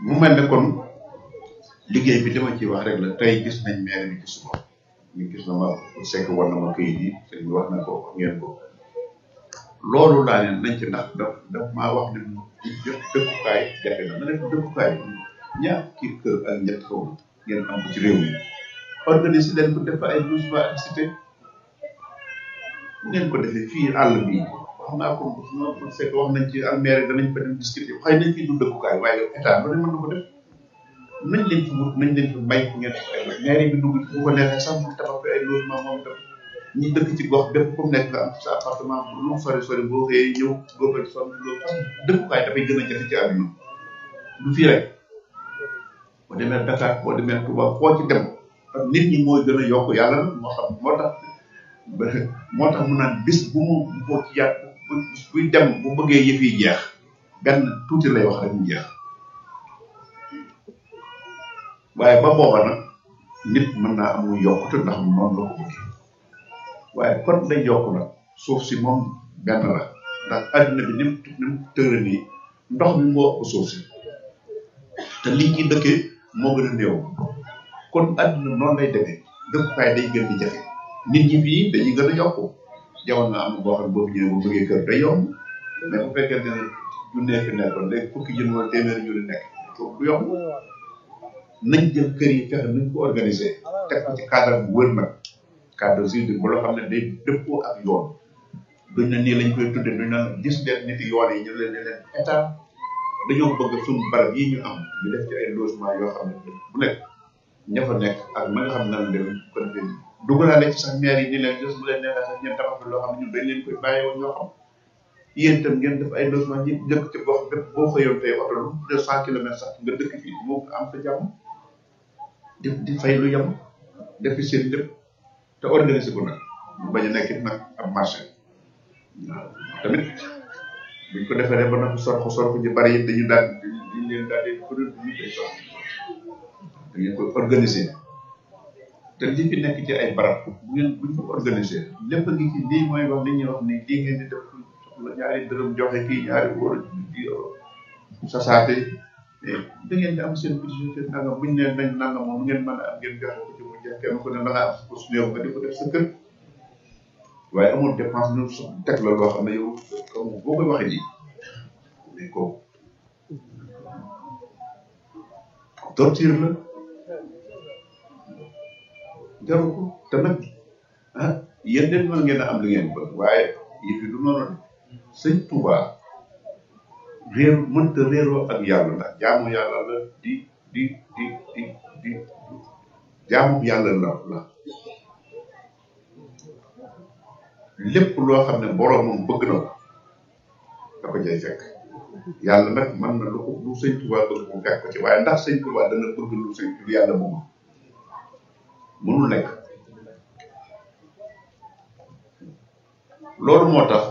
mu mel ne kon liggéey bi li ma ciy wax rek la tey gis nañ maire bi ci suba ñu gis na ma sekk war na ma këyit yi sëñ bi wax na ko wax ngeen ko loolu laa ne nañ ci ndax daf daf maa wax ne jot dëkkukaay jafe na ma ne ko dëkkukaay ñaar kii kër ak ñett kaw ngeen am ko ci réew mi organiser leen ko def ay logement ak cité ngeen ko defee fii àll bi wax naa ko ma sekk wax nañ ci almeere danañ fa dem discuter xëy nañ fi du dëkkukaay waaye état lu ne mën na ko def nañ leen fi wut nañ leen fi may fu ngeen def ay maire bi dugg ci bu ko neexee sax mu tabax fi ay logement moom itam ñi dëkk ci gox bépp comme nekk nga am sa appartement lu mu sori sori boo xëyee ñëw góobal son loolu parce que dëkkukaay dafay gën a jafe ci àdduna du fii rek boo demee Dakar boo demee Touba foo ci dem ak nit ñi mooy gën a yokk yàlla na moo xam moo tax moo tax mu naan bis bu mu boo ci yàq buy dem bu bëggee yëf yi jeex benn tuuti lay wax rek mu jeex waaye ba booba nag nit mën naa amul yokkute ndax noonu la ko bëggee waaye kon lay yokk nag suuf si moom benn la ndax adduna bi ni mu ni mu tëra nii ndox mi moo ëpp suuf si te liñ ci dëkkee moo gën a néew kon adduna noonu lay demee dëkkukaay day gën di jafe nit ñi fii dañuy gën a yokku jamono na am boo xam ne boobu ñëwee bu bëggee kër day yomb mais bu fekkente ne junnee fi nekkoon léegi fukki jën wala téeméeri junni nekk du yomb nañ jël kër yi fexe nañ ko organiser teg ko ci cadre bu wër nag cadre juridique bu loo xam ne day dëppoo ak yoon duñ ne nii lañ koy tudde duñ naan gis leen nit yoon yi ñu leen ne leen état dañoo bëgg suñu barab yi ñu am ñu def ci ay logement yoo xam ne bu nekk ña fa nekk ak ma nga xam ne nan dem ko defee dugalaale ci sax maire yi ni leen jos bu leen neexee sax ngeen tabax loo xam ne ñun dañ leen koy bàyyi woon ñoo xam yéen itam ngeen def ay logement ñi dëkk ci gox bépp boo xëyoon tey oto lu deux cent kilomètres sax nga dëkk fii moo am fa jàmm di di fay lu yem def fi seen lépp te organiser ko nag mu bañ a nekk it nag am marché waaw tamit buñ ko defee rek ba nag sorko sorko ji bari it dañu daal dañu leen daal di produit ñu koy soxla da ngeen koy organiser te li fi nekk ci ay barab bu ngeen buñ ko organiser lépp a ngi ci lii mooy wax li ñuy wax ni lii ngeen di def soxla ñaari dërëm joxe kii ñaari wóor di sasaate da ngeen di am seen budget nangam buñ ne nañ nangam moom ngeen mën a am ngeen joxe ko ci mu jeex kenn ku ne la nga am pour su néew nga di ko def sa kër waaye amul dépense ñu teg la loo xam ne yow comme boo koy waxee ji mais ko torture la jaru ko te nag ah yéen de mën ngeen a am li ngeen bëgg waaye yëf yi du noonu de sëñ Touba réer mënta réeroo ak yàlla ndax jaamu yàlla la di di di di di jaamu yàlla la la lépp loo xam ne boroomam bëgg na ko da ko jay fekk yàlla nag mën na lu ko lu sëñ Touba bëgg mu fekk ko ci waaye ndax sëñ Touba dana bëgg lu sëñ lu yàlla bëggul mënul nekk loolu moo tax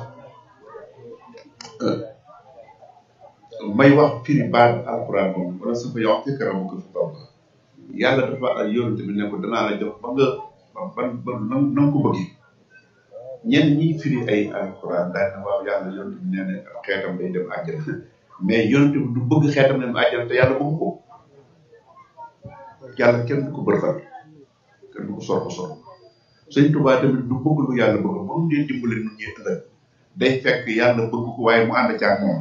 may wax firi baat alquran moom wala sa fa yox ci karam ko fi taw yàlla dafa ak yonent bi ne ko danaa la jox ba nga ba ba na nga ko bëggee ñenn ñi firi ay alquran daal ne waaw yàlla yonent bi nee na xeetam day dem àjjana mais yonent bi du bëgg xeetam dem àjjana te yàlla bëgg ko yàlla kenn du ko bërfal kenn du ko sorko sorko sëñ Tuubaa tamit du bëgg lu yàlla bëgg ba mu dee dimbale nu ñuy ëllëg day fekk yàlla bëgg ko waaye mu ànd caag moom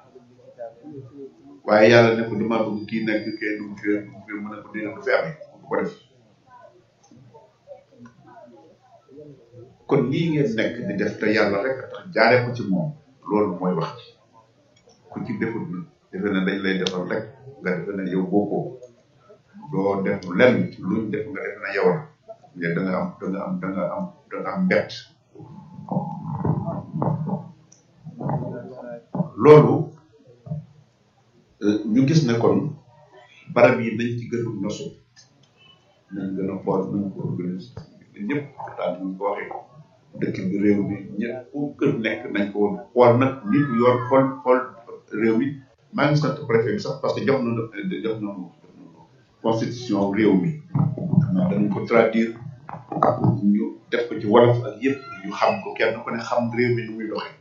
waaye yàlla ne ko dama bëgg kii nekk kii dugg fii dugg fii mu ne ko dina du fi amee du ko def kon lii ngeen nekk di def te yàlla rek a tax jaare ko ci moom loolu mooy wax ci ku ci defut na defe ne dañ lay defal rek nga defe ne yow bokkoo doo def lenn luñ def nga defe ne yow la mais da nga am da nga am da nga am da nga am mbett loolu ñu gis ne kon barab yi nañ ci gën a nosu nañ gën a xool nañ ko organiser ñëpp waxtaan ñu ko waxee dëkk bi réew mi ñëpp fu kër nekk nañ ko woon xool nag nit yor xool xool réew mi maa ngi sant préfet bi sax parce que jox na jox na constitution réew mi xam naa danañ ko traduire ñu def ko ci wolof ak yëpp ñu xam ko kenn ku ne xam réew mi nu muy doxee